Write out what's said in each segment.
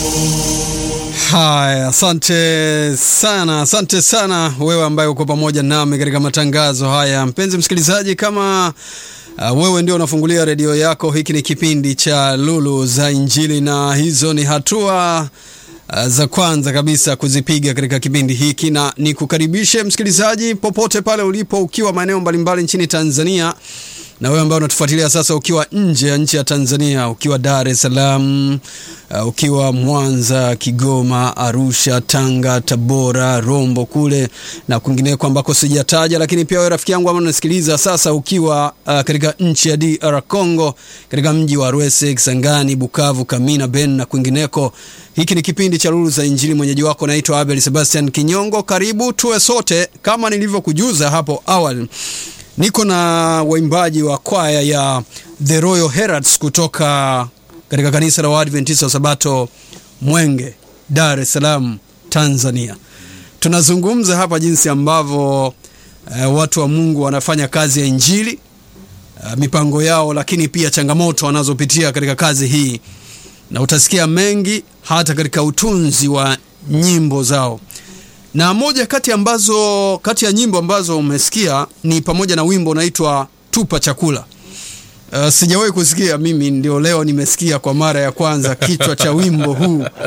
Haya, asante sana, asante sana wewe ambaye uko pamoja nami katika matangazo haya. Mpenzi msikilizaji, kama uh, wewe ndio unafungulia redio yako, hiki ni kipindi cha Lulu za Injili na hizo ni hatua uh, za kwanza kabisa kuzipiga katika kipindi hiki, na nikukaribishe msikilizaji popote pale ulipo, ukiwa maeneo mbalimbali nchini Tanzania na wewe ambaye unatufuatilia sasa ukiwa nje ya nchi ya Tanzania, ukiwa Dar es Salaam, uh, ukiwa Mwanza, Kigoma, Arusha, Tanga, Tabora, Rombo kule na kwingineko ambako sijataja, lakini pia wewe rafiki yangu ambaye unasikiliza sasa ukiwa uh, katika nchi ya DR Congo, katika mji wa Rwese, Kisangani, Bukavu, Kamina, Ben na kwingineko. Hiki ni kipindi cha Lulu za Injili. Mwenyeji wako naitwa Abel Sebastian Kinyongo. Karibu tuwe sote, kama nilivyokujuza hapo awali niko na waimbaji wa kwaya ya The Royal Heralds kutoka katika kanisa la Waadventista wa Sabato Mwenge, Dar es Salaam, Tanzania. Tunazungumza hapa jinsi ambavyo uh, watu wa Mungu wanafanya kazi ya injili uh, mipango yao, lakini pia changamoto wanazopitia katika kazi hii, na utasikia mengi hata katika utunzi wa nyimbo zao na moja kati ambazo kati ya nyimbo ambazo umesikia ni pamoja na wimbo unaitwa tupa chakula. Uh, sijawahi kusikia mimi, ndio leo nimesikia kwa mara ya kwanza kichwa cha wimbo huu uh,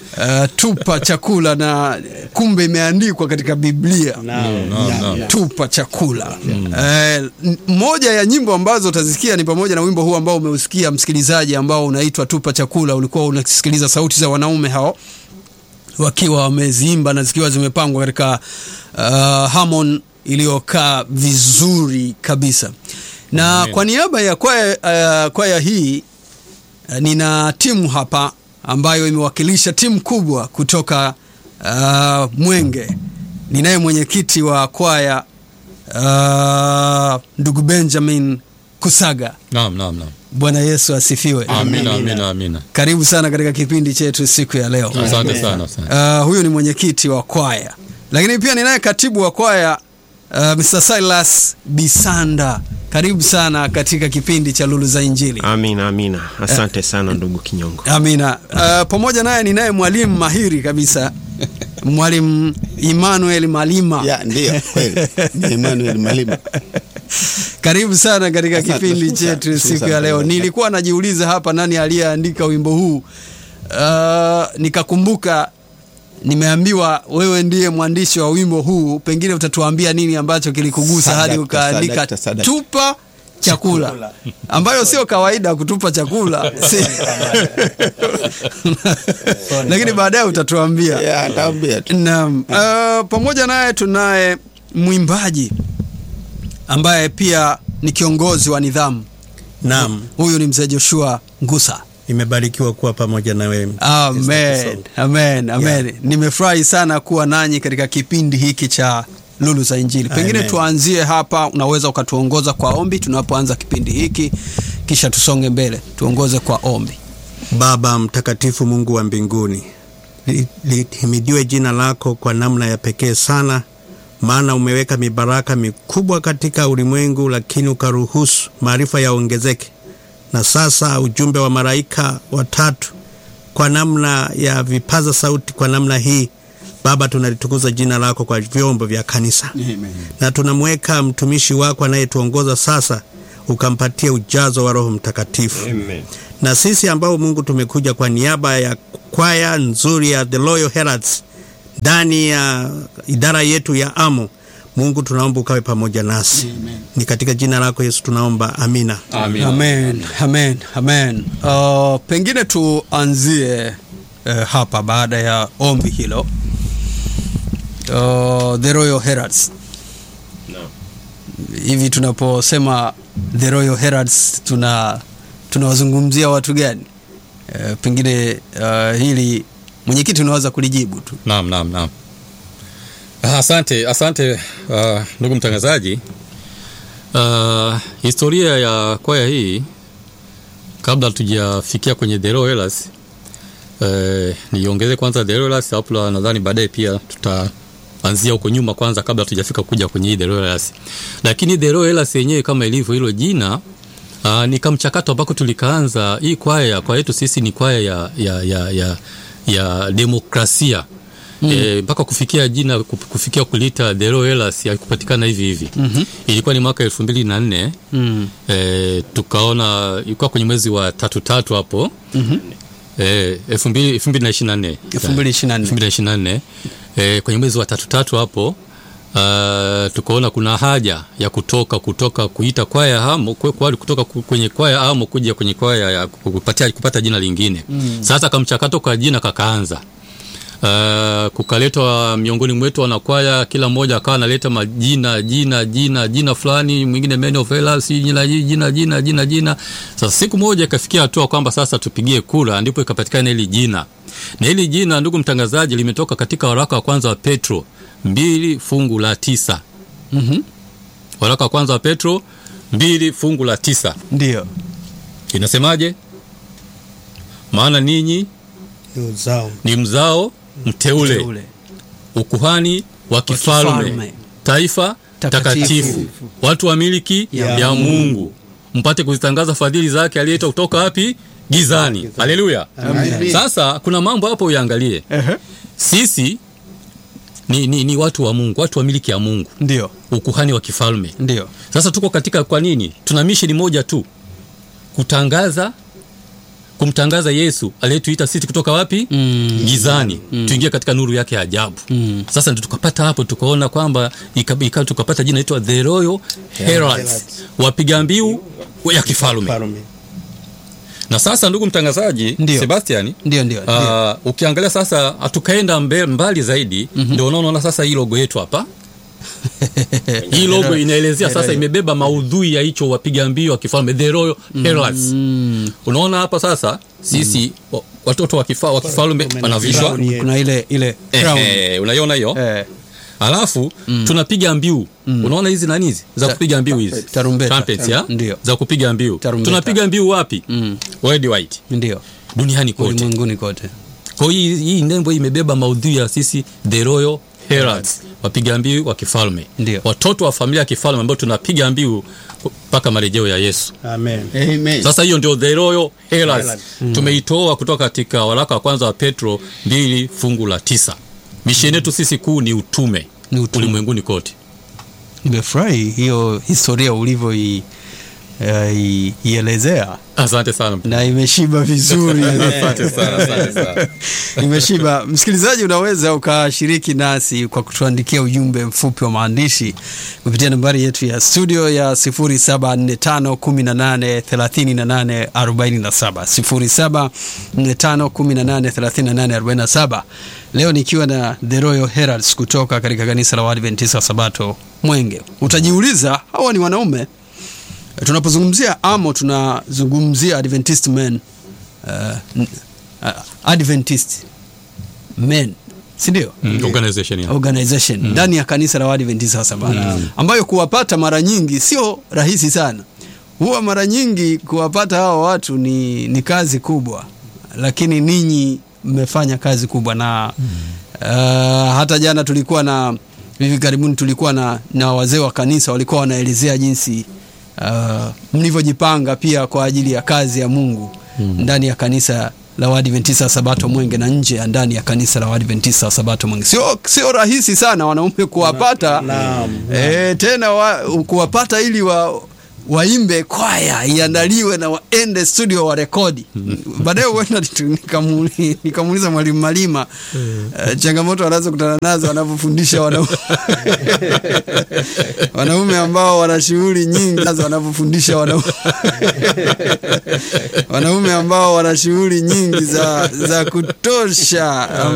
tupa chakula, na kumbe imeandikwa katika Biblia No, no, no. tupa chakula. Uh, moja ya nyimbo ambazo utazisikia ni pamoja na wimbo huu ambao umeusikia msikilizaji, ambao unaitwa tupa chakula. Ulikuwa unasikiliza sauti za wanaume hao wakiwa wameziimba na zikiwa zimepangwa katika uh, harmon iliyokaa vizuri kabisa na Amen. kwa niaba ya kwaya, uh, kwaya hii uh, nina timu hapa ambayo imewakilisha timu kubwa kutoka uh, Mwenge. Ninaye mwenyekiti wa kwaya uh, ndugu Benjamin Kusaga. Naam, naam, naam. Bwana Yesu asifiwe. Amina, amina, amina. Karibu sana katika kipindi chetu siku ya leo. Asante sana, asante. Uh, huyu ni mwenyekiti wa kwaya, lakini pia ninaye katibu wa kwaya uh, Mr. Silas Bisanda. Karibu sana katika kipindi cha Lulu za Injili. Amina, amina. Asante sana ndugu Kinyongo. Amina. Uh, pamoja naye ninaye mwalimu mahiri kabisa mwalimu Emmanuel Malima. Ya, ndiyo kweli ni Emmanuel Malima. Karibu sana katika Asante, kipindi asante, chetu asante siku sana. ya leo. Nilikuwa najiuliza hapa nani aliyeandika wimbo huu. Uh, nikakumbuka nimeambiwa wewe ndiye mwandishi wa wimbo huu, pengine utatuambia nini ambacho kilikugusa Sadakta, hadi ukaandika sadakta, sadakta. tupa chakula, ambayo sio kawaida kutupa chakula Si- lakini baadaye utatuambia. Ya, naambia tu. Naam. Uh, pamoja naye tunaye mwimbaji ambaye pia ni kiongozi wa nidhamu. Naam, Huyu ni mzee Joshua Ngusa. nimebarikiwa kuwa pamoja na wewe. Amen, amen, amen. Yeah. Nimefurahi sana kuwa nanyi katika kipindi hiki cha Lulu za Injili. Pengine Amen. tuanzie hapa, unaweza ukatuongoza kwa ombi tunapoanza kipindi hiki, kisha tusonge mbele. Tuongoze kwa ombi. Baba mtakatifu, Mungu wa mbinguni, li- lihimidiwe jina lako kwa namna ya pekee sana, maana umeweka mibaraka mikubwa katika ulimwengu, lakini ukaruhusu maarifa yaongezeke. Na sasa ujumbe wa malaika watatu kwa namna ya vipaza sauti, kwa namna hii Baba, tunalitukuza jina lako kwa vyombo vya kanisa na tunamweka mtumishi wako anayetuongoza sasa, ukampatie ujazo wa Roho Mtakatifu na sisi ambao Mungu tumekuja kwa niaba ya kwaya nzuri ya The Royal Heralds ndani ya idara yetu ya AMO, Mungu tunaomba ukawe pamoja nasi. Ni katika jina lako Yesu tunaomba, amina. Amina. Amen, amen, amen. Uh, pengine tuanzie uh, hapa baada ya ombi hilo. Uh, the Royal Heralds. Hivi tunaposema The Royal Heralds tuna tunawazungumzia watu gani? Uh, pengine uh, hili mwenyekiti unaweza kulijibu tu. Naam, naam, naam. Ah, Asante, asante uh, ndugu mtangazaji. Uh, historia ya kwaya hii kabla tujafikia kwenye The Royal Hellas, uh, niongeze kwanza The Royal Hellas, hapo nadhani baadaye pia tutaanzia huko nyuma kwanza kabla tujafika kuja kwenye hii The Royal Hellas. Lakini The Royal Hellas yenyewe kama ilivyo hilo jina Uh, ni kamchakato ambako tulikaanza hii kwaya kwaya yetu sisi ni kwaya ya, ya, ya, ya, ya demokrasia Eh, mpaka kufikia jina kuf- kufikia kulita The Royal Hellas haikupatikana hivi hivi mm-hmm. ilikuwa ni mwaka elfu mbili na nne Mm. eh, tukaona ilikuwa kwenye mwezi wa tatu tatu hapo mm-hmm. eh, elfu mbili elfu mbili na ishirini na nne 2024. 2024 eh, kwenye mwezi wa tatu tatu hapo uh, tukaona kuna haja ya kutoka kutoka kuita kwaya hamo kwe- kwa- kutoka ku- kwenye kwaya hamo kuja kwenye kwaya ya kupatia, kupata jina lingine mm. Sasa kamchakato kwa jina kakaanza Uh, kukaletwa miongoni mwetu wanakwaya, kila mmoja akawa analeta majina jina jina jina fulani, mwingine Man of Hellas, jina jina jina jina jina. Sasa siku moja ikafikia hatua kwamba sasa tupigie kura, ndipo ikapatikana hili jina, na hili jina, ndugu mtangazaji, limetoka katika waraka wa kwanza wa Petro mbili fungu la tisa. Mhm. Waraka wa kwanza wa Petro mbili fungu la tisa Ndio. inasemaje? Maana ninyi Ni uzao ni mzao mteule Ule. ukuhani wa kifalme, kifalme. taifa Takatifu. takatifu, watu wa miliki Ya ya, Mungu, mpate kuzitangaza fadhili zake aliyeita kutoka wapi? Gizani. Haleluya! Sasa kuna mambo hapo uyaangalie. Ehe. Sisi ni, ni, ni watu wa Mungu, watu wa miliki ya Mungu, Ndio. ukuhani wa kifalme. Ndio. Sasa tuko katika, kwa nini tuna misheni moja tu, kutangaza kumtangaza Yesu aliyetuita sisi kutoka wapi? Mm. Gizani tuingie katika nuru yake ya ajabu. Mm. Sasa ndio tukapata hapo, tukaona kwamba ika- ika- tukapata jina inaitwa The Royal Heralds, wapiga mbiu ya kifalme. Falme. Na sasa ndugu mtangazaji Ndio. Sebastian, Ndio ndio. ndio. Uh, ukiangalia sasa hatukaenda mbe, mbali zaidi mm-hmm. Ndio unaona sasa hii logo yetu hapa hii logo inaelezea sasa, imebeba maudhui ya hicho wapiga mbio wa kifalme The Royal Heralds. Mm. Unaona hapa sasa sisi wa- watoto wa kifa- wa kifalme wanavishwa crown. Kuna ile ile crown. eh, unaiona hiyo Eh. alafu tunapiga mbiu unaona hizi nani hizi za kupiga mbiu hizi Tarumbeta. Trumpets, ya? Ndio. za kupiga mbiu Tarumbeta. tunapiga mbiu wapi Mm. worldwide Ndio. duniani kote Ulimwenguni kote. kwa hiyo hii, hii nembo imebeba maudhui ya sisi the royal heralds wapiga mbiu wa kifalme Ndio. watoto wa familia ya kifalme ambao tunapiga mbiu mpaka marejeo ya Yesu Amen. Amen. sasa hiyo ndio the royal heralds Heralds. tumeitoa kutoka katika waraka wa kwanza wa Petro mbili fungu la tisa misheni yetu sisi kuu ni utume, Ni utume. ulimwenguni kote Nimefurahi hiyo historia ulivyo i- eh, i- ielezea asante sana na imeshiba vizuri. asante sana asante sana Imeshiba. Msikilizaji, unaweza ukashiriki nasi kwa kutuandikia ujumbe mfupi wa maandishi kupitia nambari yetu ya studio ya 0745183847 0745183847. Leo nikiwa na The Royal Heralds kutoka katika kanisa la Waadventista wa Sabato Mwenge. Utajiuliza, hawa ni wanaume? Tunapozungumzia amo tunazungumzia Adventist men uh, n- uh, Adventist men si ndio? Mm, organization ya. organization ndani ya kanisa la Waadventista wa Sabato ambayo kuwapata mara nyingi sio rahisi sana. Huwa mara nyingi kuwapata hawa watu ni, ni kazi kubwa, lakini ninyi mmefanya kazi kubwa na uh, hata jana tulikuwa na hivi karibuni tulikuwa na, na wazee wa kanisa walikuwa wanaelezea jinsi uh, mlivyojipanga pia kwa ajili ya kazi ya Mungu ndani ya kanisa la Waadventista wa Sabato Mwenge na nje ya ndani ya kanisa la Waadventista wa Sabato Mwenge. Sio, sio rahisi sana wanaume kuwapata Naam, e, tena wa, kuwapata ili wa waimbe kwaya iandaliwe na waende studio wa rekodi. Baadaye huenda nitu- nikamuli- nikamuuliza mwalimu Malima eh, changamoto wanazokutana nazo wanapofundisha wanaume wanaume ambao wana shughuli nyingi nazo wanapofundisha wanaume wanaume ambao wana shughuli nyingi za, za kutosha